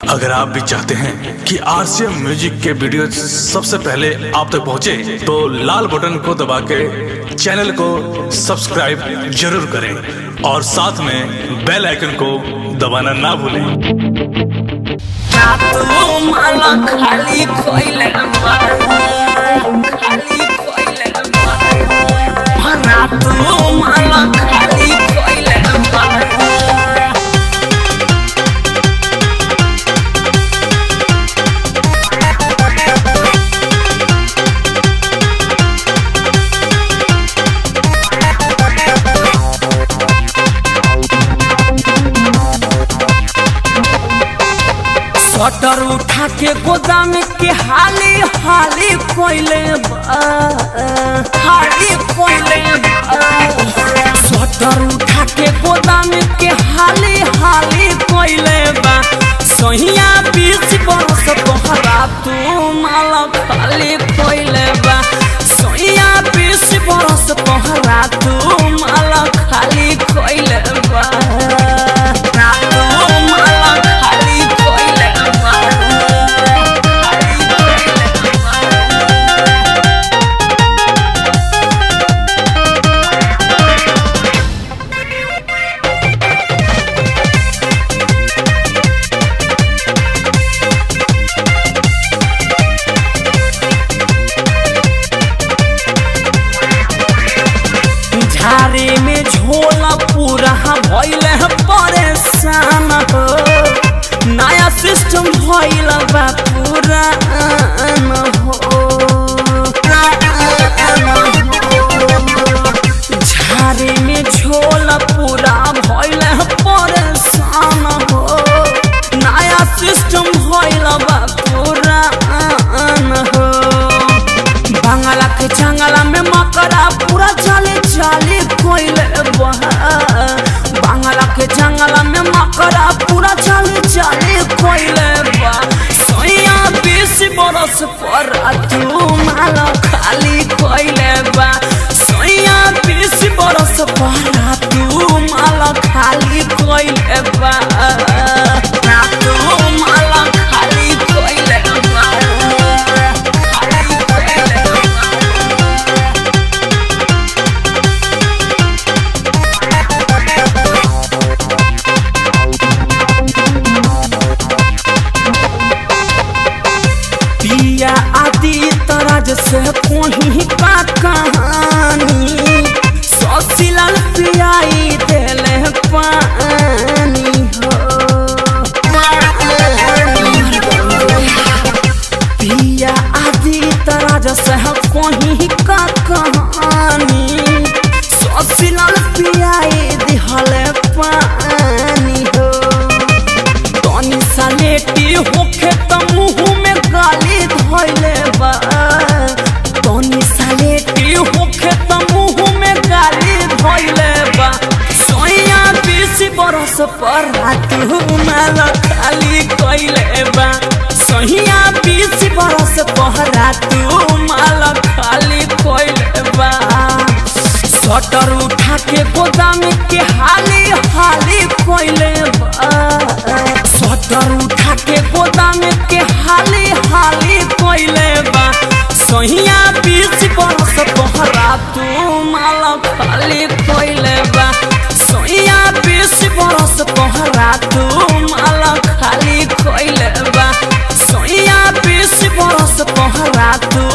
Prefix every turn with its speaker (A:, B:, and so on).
A: अगर आप भी चाहते हैं कि आरसीएम म्यूजिक के वीडियो सबसे पहले आप तक पहुंचे, तो लाल बटन को दबा के चैनल को सब्सक्राइब जरूर करें और साथ में बेल आइकन को दबाना ना भूलें
B: रातो माला खाली कोइले खाली कोइले रातो माला खाली कोइले शटर उठा के गोदाम के हाली हाली कोइले हाली कोइले शटर उठा के गोदाम के हाली हाली कोइले बा सहिया बीच बरस तोहरा तू माला खाली कोइले बा सहिया बीच बरस तोहरा तू माला खाली कोइले बा रातो माला खाली कोइले बा खाली कोइले बा झारे में झोला पूरा भइल है परेशान हो नया सिस्टम भइल बा पूरा हो झारे में झोला पूरा भइल है परेशान हो नया सिस्टम भइल बा पूरा हो बांगला के जंगला में मकरा पूरा चले चले कोइले बहा बांगला के जंगला में मकरा पूरा चले चले कोइले बा सोया बीस बरस पर तू माला खाली कोइले बा सोया बीस बरस पर तू माला खाली कोइले बा तू माला खाली कोइले बा खाली कोइले बा पिया आदि तरज से कोही का कहानी ससिलाल पियाई देले पानी हो पिया आदि तरज से कोही का कहानी ससिलाल पियाई दिहले पानी हो तनी सलेटी होखे त मुंह में गाली धइले बा तनी सलेटी होखे त मुंह में गाली धइले बा सोया बीस बरस पर तू माला खाली कइले बा सोहिया बीस बरस पहरा तू माला खाली कइले बा शटर उठा के गोदाम के हाली हाली कोइले बा शटर उठा के गोदाम के हाली हाली कोइले बा सहिया बीच बरस तोहरा तू माला खाली कोइले बा सहिया बीच बरस तोहरा तू माला खाली कोइले बा सहिया बीच बरस तोहरा तू